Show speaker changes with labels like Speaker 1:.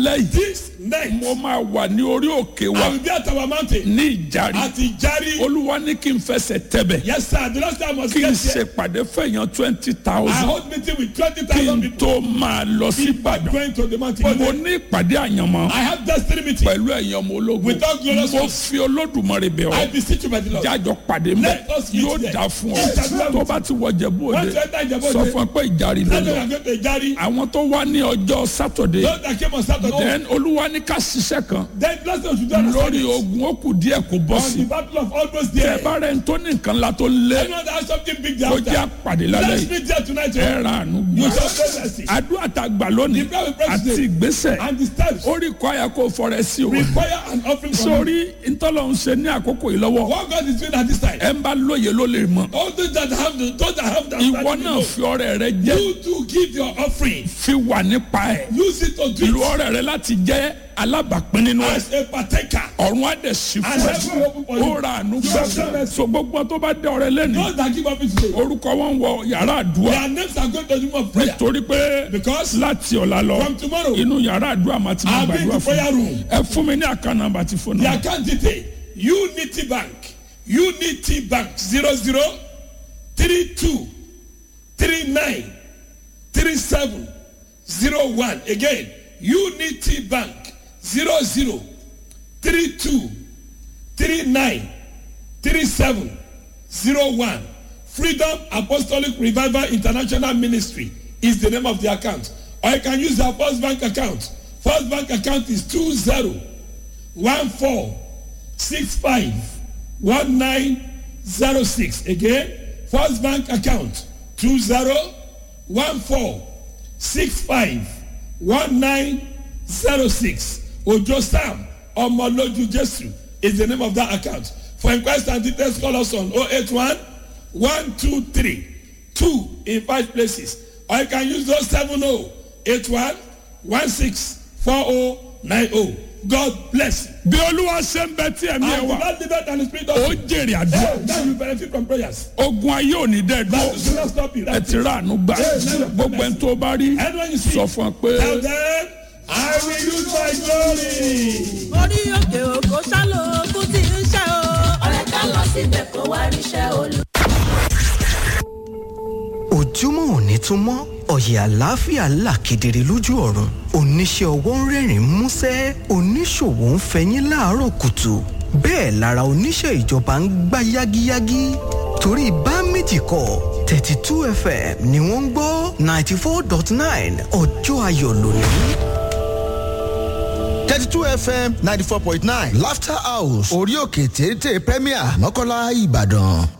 Speaker 1: alẹ́ yìí
Speaker 2: This night,
Speaker 1: mo máa wà ní orí òkè wa
Speaker 2: I will be at our mountain
Speaker 1: ní ìjàre
Speaker 2: at Ijari.
Speaker 1: olúwa ní kí n fẹsẹ̀ tẹ̀bẹ̀
Speaker 2: Yes, sir. The last time I was
Speaker 1: kí n
Speaker 2: get here,
Speaker 1: ṣèpàdé fẹ̀yàn twenty
Speaker 2: I
Speaker 1: thousand
Speaker 2: hold meeting with twenty
Speaker 1: kí
Speaker 2: thousand
Speaker 1: n
Speaker 2: people.
Speaker 1: tó máa lọ sí ìbàdàn
Speaker 2: Going to the mountain.
Speaker 1: mo ní ìpàdé àyànmọ́
Speaker 2: I have destiny meeting.
Speaker 1: pẹ̀lú ẹ̀yàn ọmọ ológun
Speaker 2: With all glorious
Speaker 1: mo
Speaker 2: ones.
Speaker 1: fi olódùmarè bẹ̀
Speaker 2: I
Speaker 1: ọ́
Speaker 2: beseech you by the Lord.
Speaker 1: jájọ pàdé mẹ́
Speaker 2: Let us meet
Speaker 1: yóò
Speaker 2: there.
Speaker 1: dà fún ọ
Speaker 2: Yes, sir.
Speaker 1: tó bá ti wọ Jẹ̀bú Òde
Speaker 2: Once you enter Ìjẹ̀bú
Speaker 1: sọ
Speaker 2: Òde,
Speaker 1: fún ẹ pé ìjàre ló
Speaker 2: That's why
Speaker 1: lọ
Speaker 2: I go to Ijari.
Speaker 1: àwọn tó wá ní ọjọ́ sátọ̀dé
Speaker 2: Those that came on Saturday.
Speaker 1: then olúwa ní ká ṣiṣẹ́ kan
Speaker 2: Then last time we should do on
Speaker 1: lórí
Speaker 2: Sunday.
Speaker 1: ogun ó kù díẹ̀ kó bọ́
Speaker 2: On
Speaker 1: sí
Speaker 2: the battle of almost
Speaker 1: ẹ
Speaker 2: there.
Speaker 1: bá rẹ̀ ń tó ní nǹkan la tó lé
Speaker 2: Anyone that has something big there
Speaker 1: kó jẹ́
Speaker 2: after.
Speaker 1: àpàdé lálẹ́
Speaker 2: Let's
Speaker 1: yìí
Speaker 2: meet there tonight.
Speaker 1: ẹ
Speaker 2: oh.
Speaker 1: ra àánú
Speaker 2: You
Speaker 1: gbà
Speaker 2: shall pray mercy.
Speaker 1: àdúrà tá a gbà lónìí
Speaker 2: The prayer we pray
Speaker 1: àti
Speaker 2: today.
Speaker 1: ìgbésẹ̀
Speaker 2: And the steps
Speaker 1: ó rí kọ́ àyà kó fọrẹ sí o
Speaker 2: require an offering from you.
Speaker 1: sórí ntọ́lọ́hún ṣe ní àkókò yìí lọ́wọ́
Speaker 2: What God is doing at this time.
Speaker 1: ẹ ń bá lóye ló lè mọ
Speaker 2: All those that have the, those that have the
Speaker 1: ìwọ
Speaker 2: understanding
Speaker 1: náà
Speaker 2: know.
Speaker 1: fi ọrẹ rẹ jẹ
Speaker 2: You to give your offering.
Speaker 1: fi wà nípa ẹ
Speaker 2: Use it to do
Speaker 1: lu
Speaker 2: it
Speaker 1: ọrẹ rẹ láti jẹ alábàápín nínú ẹ
Speaker 2: as a partaker.
Speaker 1: ọ̀run á dẹ̀ sí
Speaker 2: And
Speaker 1: fún
Speaker 2: heaven will open for
Speaker 1: ẹ
Speaker 2: you.
Speaker 1: ó ra àánú gbà so gbogbo tó bá dé ọrẹ lẹ́nu
Speaker 2: Those that give offering today.
Speaker 1: orúkọ wọn wọ yàrá àdúrà
Speaker 2: Their names are going to the room of prayer.
Speaker 1: torí pé
Speaker 2: Because
Speaker 1: láti ọ̀la lọ
Speaker 2: from tomorrow,
Speaker 1: inú yàrá àdúrà máa ti máa
Speaker 2: I'll be in
Speaker 1: gbàdúrà
Speaker 2: the
Speaker 1: fún
Speaker 2: prayer room.
Speaker 1: ẹ fún mi ní àkànnà àbàtì fóònù
Speaker 2: The account detail Unity Bank Unity Bank zero zero three two three nine three seven zero one again Unity Bank zero zero three two three nine three seven zero one Freedom Apostolic Revival International Ministry is the name of the account or you can use our First Bank account First Bank account is two zero one four six five one nine zero six again first bank account two zero one four six five one nine zero six ojo sam ọmọlójú jesu is the name of that account for inquest and details call us on oh eight one one two three two in five places or you can use those seven oh eight one one six four oh nine oh god bless you.
Speaker 1: bí olúwa ṣe ń bẹ tí ẹ̀mí ẹ
Speaker 2: and the
Speaker 1: wà
Speaker 2: lord live it and the spirit
Speaker 1: ó
Speaker 2: of
Speaker 1: jèrè àdúrà
Speaker 2: now you benefit from prayers.
Speaker 1: ogun ayé ò ní dẹ́
Speaker 2: that
Speaker 1: dúró
Speaker 2: should not stop you.
Speaker 1: ẹ
Speaker 2: That's
Speaker 1: ti
Speaker 2: it.
Speaker 1: rà àánú gbà gbogbo ẹni tó bá rí
Speaker 2: anyone you see
Speaker 1: sọ fún ọ pé
Speaker 2: tell them i will use my glory.
Speaker 3: orí òkè òkò ṣálò ogun tí ń ṣe o.
Speaker 4: ọ̀rẹ́ ká lọ síbẹ̀ kó wá ríṣẹ́ olú.
Speaker 5: ojúmọ́ òní tún mọ́ ọ̀yẹ̀ àlàáfíà là kedere lójú ọ̀run oníṣẹ́ ọwọ́ ń rẹ́rìn músẹ́ oníṣòwò ń fẹyín láàárọ̀ kùtù bẹ́ẹ̀ lára oníṣẹ́ ìjọba ń gbá yágíyágí torí bá méjì kọ thirty two fm ni wọ́n ń gbọ́ ninety four dot nine ọjọ́ ayọ̀ lónìí.
Speaker 6: 32 fm 94.9 laughter house orí òkè téńté premier mọ́kànlá ìbàdàn.